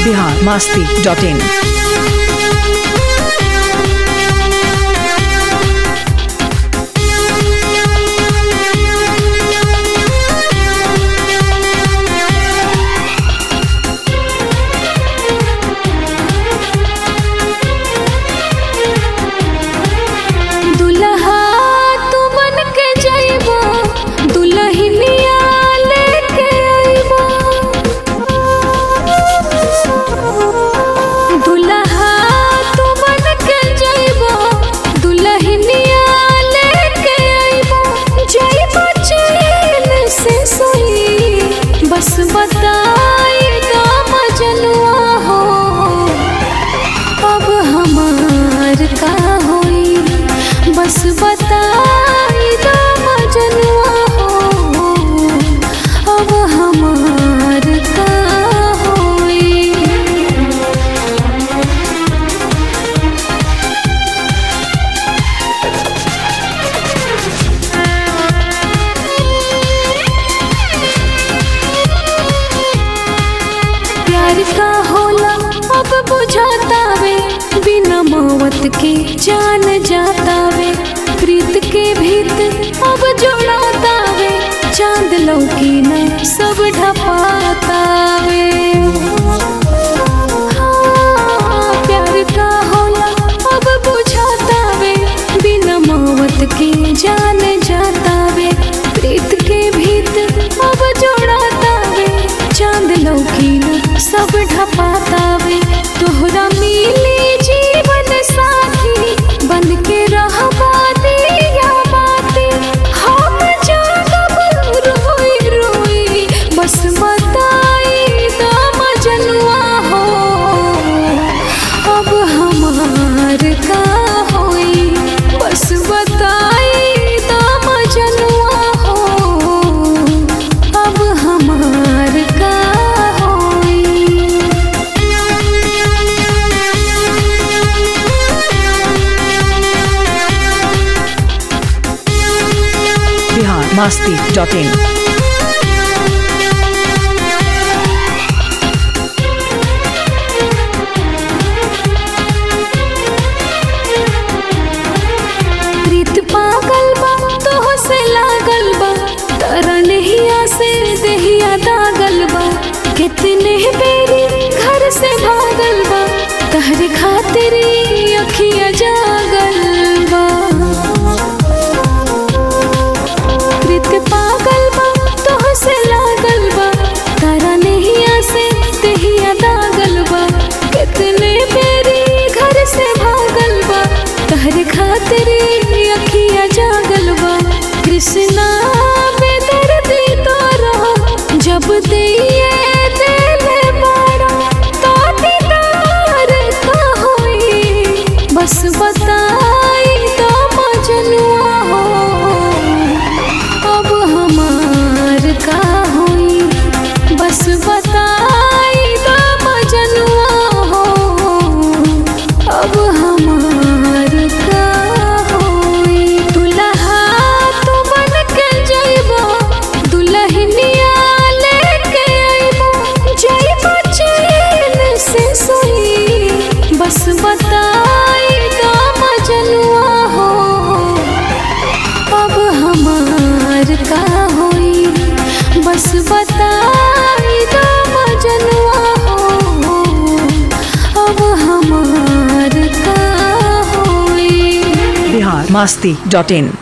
Bihar Masti dot इन दुल्हा तू बन के जइबो दुल्हनिया लेके अइबो दुल्हा तू बन के जइबो दुल्हनिया लेके अइबो जइबो चैन से सोई बस बताई दा मजनुआ हो अब हमार का होई बस बताई दो मजनुआ हो अब हमार का होई प्यार का होला अब बुझाता वे बिना मौत के जान जाता वे प्रीत के भीत अब जोड़ाता वे चांद लौकी न सब ढपाता वे हाँ, प्यार का होला अब बुझाता वे बिना मौत के जान जाता वे प्रीत के भीत अब जोड़ाता वे चांद लौकी न सब ढपाता वे तोहरा मिली जीवन साथी बन के रहबा दिया बाती हम जागब रोई रोई बस बताई दा मजनुआ हो अब हमार का होई बस बताई दा मजनुआ हो अब हमार का होई बिहार मास्ती डॉट इन प्रीत पागल बा तोह से लागल बा तारा नहिया से देहिया दागल बा कितने बेरी घर से भागल बा तहरे खातिर ई अखिया जागल बा प्रीत पागल बा तोह से लागल बा तारा नहिया से देहिया दागल बा कितने बेरी घर से भागल बा तहरे खातिर ई अखिया जागल बा कृष्णा बेदर्दी तोरा जब दिए दिल बाड़ा तो दीदार का होई बस बताई तो मजनुआ हो अब हमार का होई बस बताई दो मजनुआ हो अब हमार का होई दुल्हा तू बन के जइबो दुल्हनिया लेके अइबो जइबो चैन से सोई बस बताई दो मजनुआ हो अब हमार का होई बस बताई दो मजनुआ हो अब हमार का होई बिहार मास्ती डॉट इन